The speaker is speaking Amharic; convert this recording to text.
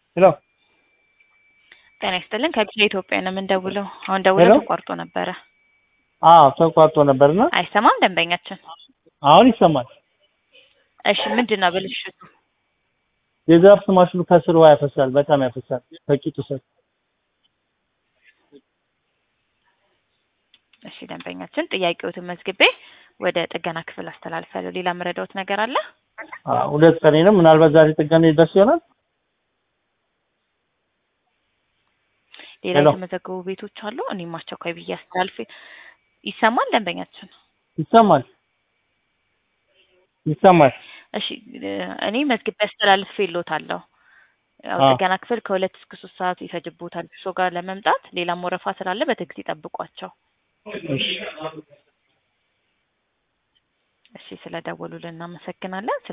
ሄሎ ጤና ይስጥልን ከጊዜ ኢትዮጵያ ነው የምንደውለው። አሁን ደውለው ሄሎ? ተቋርጦ ነበረ። አዎ ተቋርጦ ነበርና አይሰማም ደንበኛችን። አሁን ይሰማል። እሺ ምንድን ነው ብልሽቱ? የዛፍ ማሽኑ ከስር ውሃ ያፈሳል፣ በጣም ያፈሳል ከቂጡ ስር። እሺ ደንበኛችን ጥያቄዎትን መዝግቤ ወደ ጥገና ክፍል አስተላልፋለሁ። ሌላ መረዳዎት ነገር አለ? አዎ ሁለት ቀኔ ነው። ምናልባት ዛሬ ጥገና ይደርስ ይሆናል። ሌላ ሄሎ? የተመዘገቡ ቤቶች አሉ። እኔም አስቸኳይ ብዬ አስተላልፌ ይሰማል ደንበኛችን። ይሰማል ይሰማል። እሺ እ እኔ መዝግቤ አስተላልፌ እልዎታለሁ። ያው አዎ። ጥገና ክፍል ከሁለት እስከ ሶስት ሰዓት ይፈጅቦታል እርሶ ጋር ለመምጣት። ሌላም ወረፋ ስላለ በትዕግስት ይጠብቋቸው። እሺ እሺ ስለደወሉልን እናመሰግናለን።